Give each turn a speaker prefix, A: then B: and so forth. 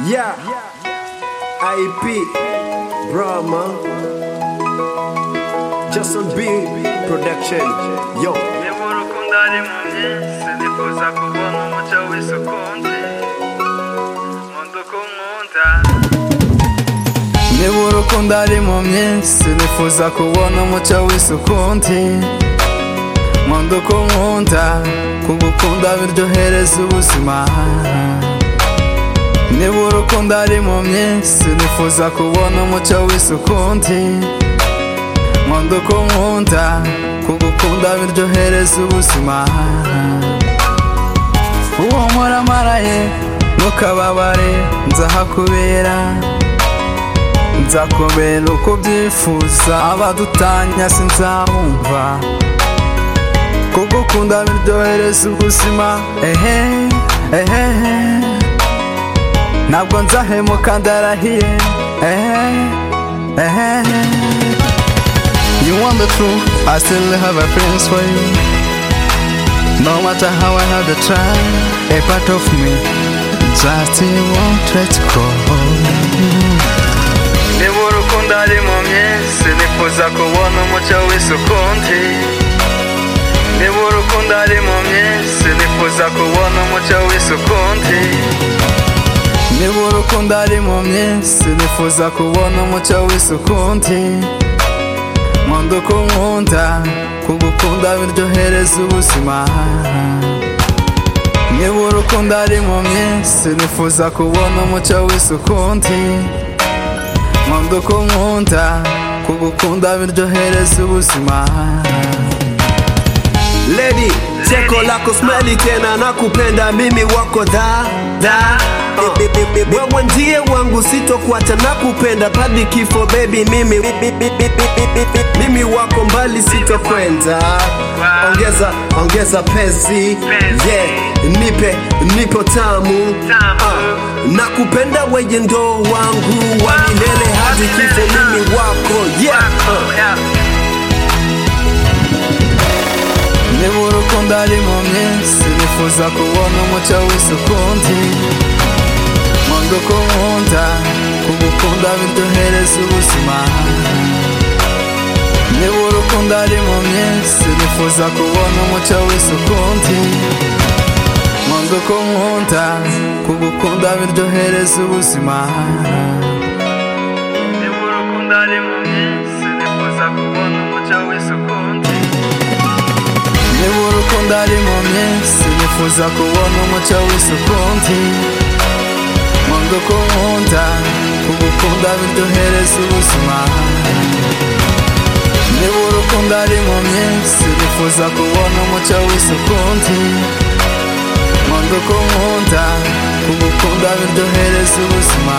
A: Yeah. IP Brahma. Justin B Production. Yo.
B: niba urukundo ari mu byisi nifuza kubona umuco w'isuku nzi nkunda uko nkunda niba urukundo ari mu myinshi nifuza kubona umuco w'isuku nzi nkunda uko nkunda kugukunda biryohereza ubuzima niba urukundo ari mu myinshi nifuza kubona umuco w'isuku nzi nkunda uko nkunda kugukunda biryohereza ubuzima uwo muramaraye ntukababare nzahakubera nzakubera uko ubyifuza abadutanya sinzabumva kugukunda biryohereza ubuzima ehe ehe ntabwo nzahemuka ndarahiye ehe ehe You want the truth, I still have a friends for you. No matter how I have to try, a part of me just won't let go. Niba urukundo ari mu myinshi nifuza kubona umucyo w'isuku ndi Niba urukundo ari mu myinshi nifuza kubona umucyo w'isuku ndi Niba urukundo ari mu myinshi nifuza kubona umucyo w'isuku ndi nkunda uko nkunda kugukunda biryohereza ubuzima niba urukundo ari mu myinshi nifuza kubona umucyo w'isuku ndi nkunda uko nkunda kugukunda biryohereza ubuzima
A: Lady, cheko lako smeli tena nakupenda mimi wako dha dha Uh, wewe ndiye wangu sitokuacha nakupenda padi kifo baby mimi mimi wako mbali sitokwenda ongeza ongeza pesi yeah nipe nipo tamu uh, nakupenda weje ndo wangu wa milele hadi kifo mimi wako yeah uh.
B: niba urukundo ari mu myinshi nifuza kubona umucyo w'isuku ndi nkunda uko nkunda kugukunda biryohereza ubuzima niba urukundo ari mu myinshi nifuza kubona umucyo w'isuku ndi nkunda uko nkunda kugukunda biryohereza ubuzima niba urukundo ari mu myinshi nifuza kubona umucyo w'isuku ndi niba urukundo ari mu myinshi nifuza kubona umucyo w'isuku ndi nkunda uko nkunda kugukunda biryohereza ubuzima niba urukundo ari mu myinshi nifuza kubona umucyo w'isuku ndi nkunda uko nkunda kugukunda biryohereza ubuzima